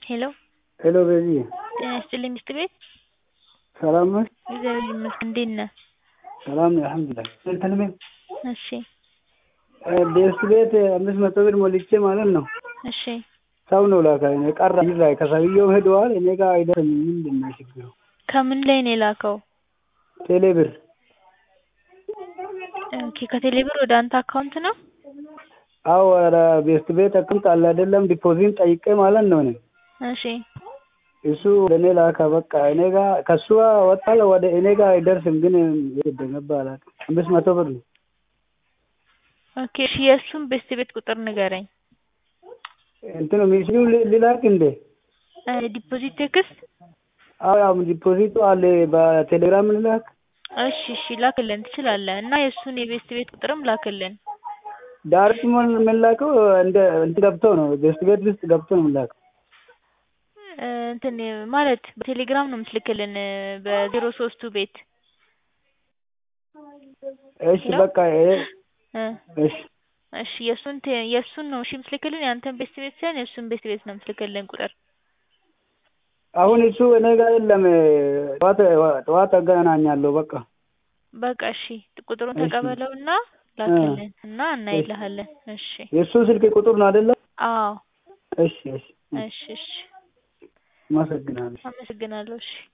ሄሎ ሄሎ ቤቢ ጤና ይስጥልኝ ሚስት ቤት ሰላም ነሽ? እግዚአብሔር ይመስገን እንዴት ነህ? ሰላም ነኝ አልሐምዱሊላህ። እንትን ምን እሺ ቤስት ቤት አምስት መቶ ብር ሞልቼ ማለት ነው እሺ ሰው ነው ላካ እኔ ቀረ ላይ ከሰውየው ሄደዋል እኔ ጋር አይደርስም። ምንድን ነው ችግሩ? ከምን ላይ ነው የላከው? ቴሌ ብር ኦኬ ከቴሌ ብር ወደ አንተ አካውንት ነው? አዎ ኧረ ቤስት ቤት አካውንት አለ አይደለም ዲፖዚት ጠይቄ ማለት ነው እኔ እሺ እሱ ወደ እኔ ላካ በቃ እኔ ጋር ከሱ ወጣለ ወደ እኔ ጋር አይደርስም። ግን የት እንደገባ አላውቅም። አምስት መቶ ብር ነው ኦኬ እሺ የእሱን ቤስት ቤት ቁጥር ንገረኝ። እንትኑ ሚስሉ ሊላክ እንዴ? ዲፖዚት ቴክስት አዎ ያው ዲፖዚቱ አለ በቴሌግራም ልላክ። እሺ እሺ ላክልን ትችላለህ። እና የእሱን የቤስት ቤት ቁጥርም ላክልን። ዳይሬክት ሞል የምላከው እንደ እንትን ገብቶ ነው ቤስት ቤት ውስጥ ገብቶ ነው የምላከው። እንትን ማለት በቴሌግራም ነው የምትልክልን በዜሮ ሶስቱ ቤት እሺ በቃ ይሄ እሺ እሺ የእሱን ቴ- የእሱን ነው እሺ የምትልክልን የአንተን ቤስት ቤት ሳይሆን የእሱን ቤስት ቤት ነው የምትልክልን ቁጥር አሁን እሱ እኔ ጋር የለም። ጠዋት ጠዋት አገናኛለሁ በቃ በቃ እሺ ቁጥሩን እሺ። ተቀበለውና ላክልን እና እናይልሃለን። እሺ የእሱ ስልክ ቁጥር ነው አይደለም? አዎ እሺ እሺ እሺ እሺ አመሰግናለሁ። አመሰግናለሁ እሺ